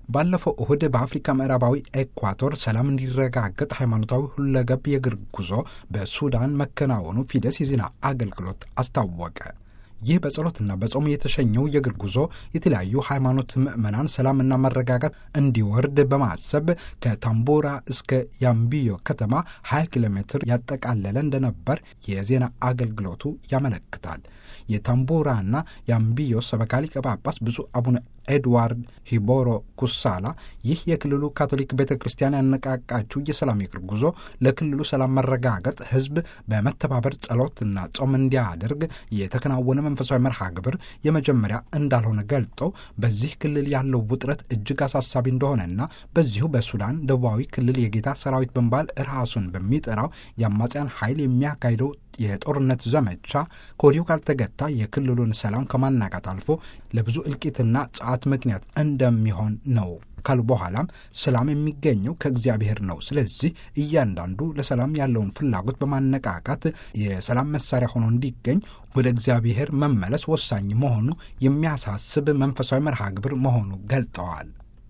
ባለፈው እሁድ በአፍሪካ ምዕራባዊ ኤኳቶር ሰላም እንዲረጋገጥ ሃይማኖታዊ ሁለገብ የእግር ጉዞ በሱዳን መከናወኑ ፊደስ የዜና አገልግሎት አስታወቀ። ይህ በጸሎትና በጾም የተሸኘው የእግር ጉዞ የተለያዩ ሃይማኖት ምዕመናን ሰላምና መረጋጋት እንዲወርድ በማሰብ ከታምቦራ እስከ ያምቢዮ ከተማ 20 ኪሎ ሜትር ያጠቃለለ እንደነበር የዜና አገልግሎቱ ያመለክታል። የታምቦራና የአምቢዮ ሰበካ ሊቀ ጳጳስ ብፁዕ አቡነ ኤድዋርድ ሂቦሮ ኩሳላ ይህ የክልሉ ካቶሊክ ቤተ ክርስቲያን ያነቃቃችው የሰላም የእግር ጉዞ ለክልሉ ሰላም መረጋገጥ ሕዝብ በመተባበር ጸሎትና ጾም እንዲያደርግ የተከናወነ መንፈሳዊ መርሃ ግብር የመጀመሪያ እንዳልሆነ ገልጠው በዚህ ክልል ያለው ውጥረት እጅግ አሳሳቢ እንደሆነና በዚሁ በሱዳን ደቡባዊ ክልል የጌታ ሰራዊት በመባል ራሱን በሚጠራው የአማጽያን ኃይል የሚያካሂደው የጦርነት ዘመቻ ከወዲሁ ካልተገታ የክልሉን ሰላም ከማናጋት አልፎ ለብዙ እልቂትና ጸዓት ምክንያት እንደሚሆን ነው ካሉ በኋላም ሰላም የሚገኘው ከእግዚአብሔር ነው። ስለዚህ እያንዳንዱ ለሰላም ያለውን ፍላጎት በማነቃቃት የሰላም መሳሪያ ሆኖ እንዲገኝ ወደ እግዚአብሔር መመለስ ወሳኝ መሆኑ የሚያሳስብ መንፈሳዊ መርሃ ግብር መሆኑ ገልጠዋል።